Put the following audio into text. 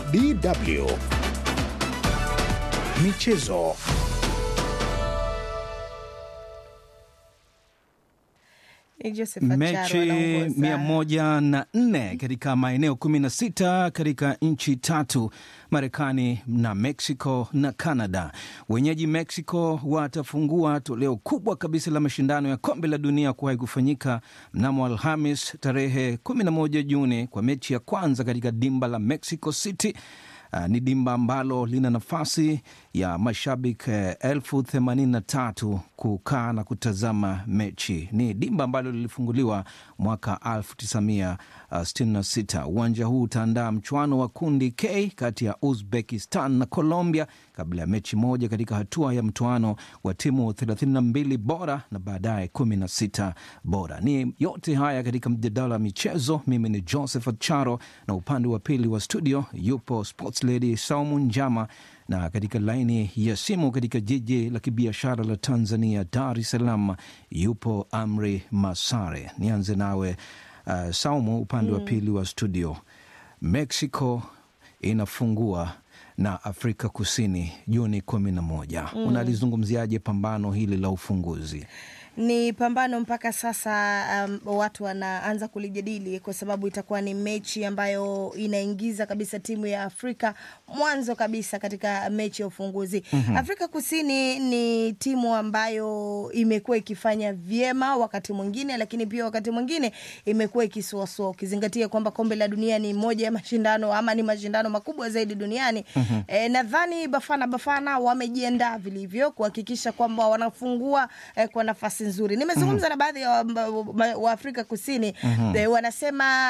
DW Michezo. Ni Joseph Acharo Mechi anaongoza. mia moja na nne katika maeneo kumi na sita katika nchi tatu Marekani na Mexico na Canada. Wenyeji Mexico watafungua toleo kubwa kabisa la mashindano ya kombe la dunia kuwahi kufanyika mnamo Alhamis tarehe 11 Juni kwa mechi ya kwanza katika dimba la Mexico City. Uh, ni dimba ambalo lina nafasi ya mashabiki eh, elfu themanini na tatu kukaa na kutazama mechi. Ni dimba ambalo lilifunguliwa mwaka 1966. Uwanja huu utaandaa mchuano wa kundi K kati ya Uzbekistan na Colombia kabla ya mechi moja katika hatua ya mtoano wa timu 32 bora na baadaye 16 bora. Ni yote haya katika mjadala wa michezo. Mimi ni Joseph Acharo na upande wa pili wa studio yupo sports lady Saumu Njama, na katika laini ya simu katika jiji la kibiashara la Tanzania, Dar es Salaam, yupo Amri Masare. Nianze nawe uh, Saumu, upande wa pili wa studio. Mexico inafungua na Afrika Kusini Juni kumi na moja. Unalizungumziaje pambano hili la ufunguzi? Ni pambano mpaka sasa, um, watu wanaanza kulijadili kwa sababu itakuwa ni mechi ambayo inaingiza kabisa timu ya Afrika mwanzo kabisa katika mechi ya ufunguzi. Afrika Kusini ni timu ambayo imekuwa ikifanya vyema wakati mwingine, lakini pia wakati mwingine imekuwa ikisuasua, ukizingatia kwamba kombe la dunia ni moja ya mashindano ama ni mashindano makubwa zaidi duniani. E, nadhani Bafana Bafana wamejiandaa vilivyo kuhakikisha kwamba wanafungua eh, kwa nafasi nzuri. Nimezungumza na baadhi ya wa- wa- wa Afrika Kusini eh, wanasema